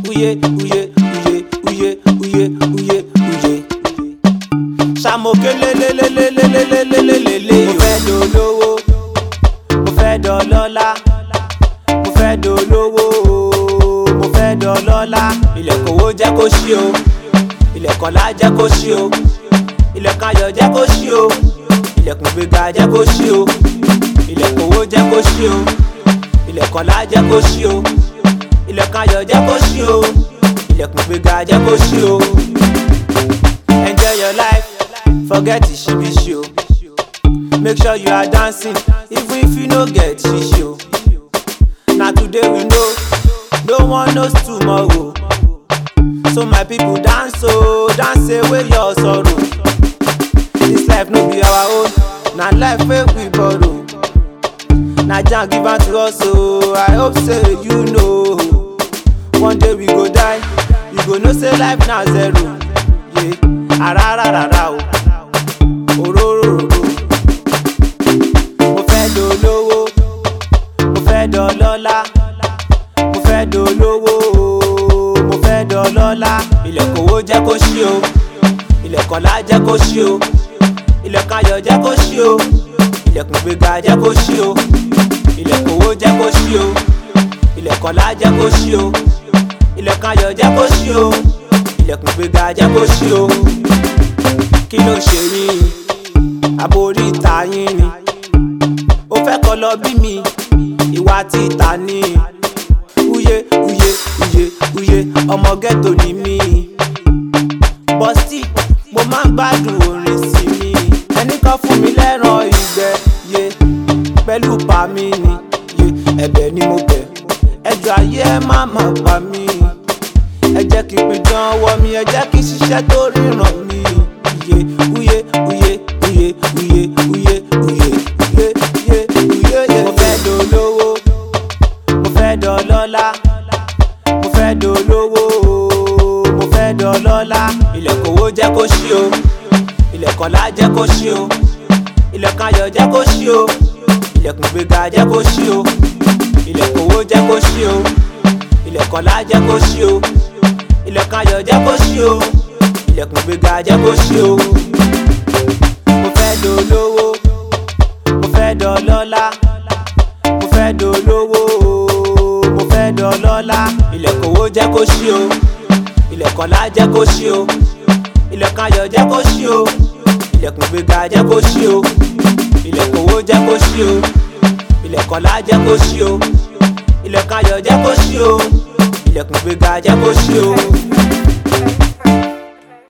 uye uye uye uye uye uye uye. Ṣàmòkè lélélélélélélélélélé. Mo fẹ́ dolówó, mo fẹ́ dọlọ́lá, mo fẹ́ dolówó, mo fẹ́ dọlọ́lá. Ilẹ̀kùn owó jẹ́ kó ṣí o, ilẹ̀kùn ọlá jẹ́ kó ṣí o, ilẹ̀kùn ayọ̀ jẹ́ kó ṣí o, ilẹ̀kùn gbéga jẹ́ kó ṣí o, ilẹ̀kùn owó jẹ́ kó ṣí o, ilẹ̀kùn ọlá jẹ́ kó ṣí o, ilẹ̀kùn ayọ̀ jẹ́ kó ṣí o, ilẹ̀kùn gbéga jẹ́ kó ṣí o. Enjoy your life, forget the shibi show. Make sure you are dancing, even if you no get shishi o. Na today we know, no one knows tomorrow. So my people dance o, dance away your sorrow. This life no be our own, na life wey we borrow. Na Jah give am to us o, I hope say you know. One day we go die, you go know say life na zero. Yeah. Arararara o, òróróróró. Mo fẹ́ dolówó, mo fẹ́ dọlọ́lá, mo fẹ́ dolówó, mo fẹ́ dọlọ́lá. Ilẹ̀kùn owó jẹ́ kó ṣí o, ilẹ̀kùn ọlá jẹ́ kó ṣí o, ilẹ̀kùn ayọ̀ jẹ́ kó ṣí o, ilẹ̀kùn gbéga jẹ́ kó ṣí o, ilẹ̀kùn owó jẹ́ kó ṣí o, ilẹ̀kùn ọlá jẹ́ kó ṣí o, ilẹ̀kùn ayọ̀ jẹ́ kó ṣí o, ilẹ̀kùn gbéga jẹ́ kó ṣí o. Kí ló ṣe yín? Àbórí ìta yín ni. Ó fẹ́ kọ́ lọ bí mi, ìwà títà ni. Uye uye uye uye ọmọ ghetto ni mí. Bọ́sì mo máa ń gbádùn orin sí mi. Ẹni kan fún mi lẹ́ràn ìgbẹ́ ye pẹ̀lú pa mí ni. Ye ẹ̀bẹ̀ ni mo bẹ̀. Ẹjọ́ ayé ẹ má má pa mí. Ẹ jẹ́ kí n pidán ọwọ́ mi, ẹ jẹ́ kí n ṣiṣẹ́ tó ríran mi. Uye uye uye uye uye uye uye uye uye uye uye. Mo fẹ́ dolówó, mo fẹ́ dọlọ́lá, mo fẹ́ dolówó, mo fẹ́ dọlọ́lá. Ilẹ̀kùn owó jẹ́ kó ṣí o, ilẹ̀kùn ọlá jẹ́ kó ṣí o, ilẹ̀kùn ayọ̀ jẹ́ kó ṣí o, ilẹ̀kùn gbéga jẹ́ kó ṣí o, ilẹ̀kùn owó jẹ́ kó ṣí o, ilẹ̀kùn ọlá jẹ́ kó ṣí o, ilẹ̀kùn ayọ̀ jẹ́ kó ṣí o, ilẹ̀kùn gbéga jẹ́ kó ṣí o. Mo fẹ́ dolówó, mo fẹ́ dọlọ́lá, mo fẹ́ dolówó, mo fẹ́ dọlọ́lá. Ilẹ̀kùn owó jẹ́ kó ṣí o, ilẹ̀kùn ọlá jẹ́ kó ṣí o, ilẹ̀kùn ayọ̀ jẹ́ kó ṣí o, ilẹ̀kùn gbéga jẹ́ kó ṣí o, ilẹ̀kùn owó jẹ́ kó ṣí o, ilẹ̀kùn ọlá jẹ́ kó ṣí o, ilẹ̀kùn ayọ̀ jẹ́ kó ṣí o, ilẹ̀kùn gbéga jẹ́ kó ṣí o.